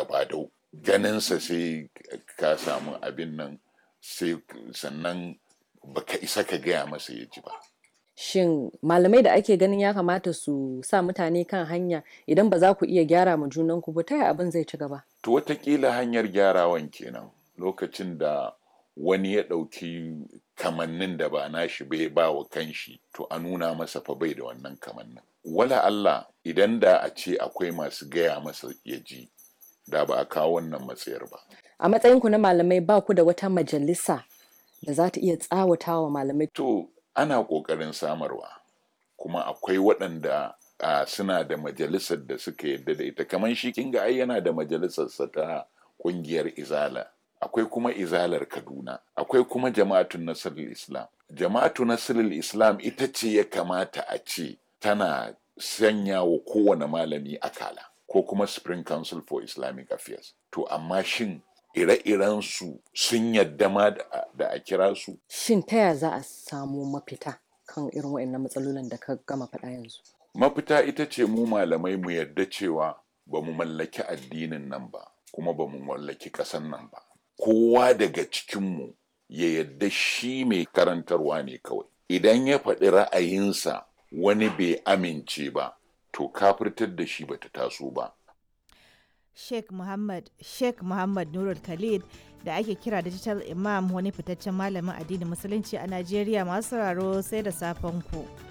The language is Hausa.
gagara badau ganinsa sai ka samu abin nan sai sannan baka isa ka gaya masa ya ji ba Shin malamai da ake ganin ya kamata su sa mutane kan hanya idan ba za ku iya gyara ma junanku ba ta yaya abin zai ci gaba? to watakila hanyar gyarawan kenan lokacin da wani ya ɗauki kamannin da ba nashi bai ba wa kanshi to a nuna masa fa bai da wannan kamannin wala Allah idan da a ce akwai masu gaya masa ya ji da ba a kawo wannan matsayar ba A matsayinku na malamai ba ku da wata majalisa da za ta iya tsawata wa malamai. to ana ƙoƙarin samarwa kuma akwai waɗanda a suna da majalisar da suka yadda da ita kamar shi kinga ai yana da majalisarsa ta ƙungiyar izala akwai kuma izalar kaduna akwai kuma jama'atun nasirul islam jama'atu nasirul islam ita ce ya kamata a ce tana sanya wa kowane malami akala ko kuma spring council for islamic affairs to amma shin ire-iren su sun yadda ma da da a kira su Shin ta yaya za a samu mafita kan irin waɗannan matsalolin da ka gama faɗa yanzu? mafita ita ce mu malamai mu yarda cewa ba mu mallaki addinin nan ba kuma ba mu mallaki ƙasan nan ba kowa daga cikinmu ya yarda shi mai karantarwa ne kawai idan ya faɗi ra'ayinsa wani bai amince ba to kafirtar da shi bata taso ba Sheikh Muhammad Sheikh Muhammad Nurul Khalid da ake kira Digital Imam wani fitaccen malamin addinin musulunci a Najeriya masu sauraro sai da safen ku.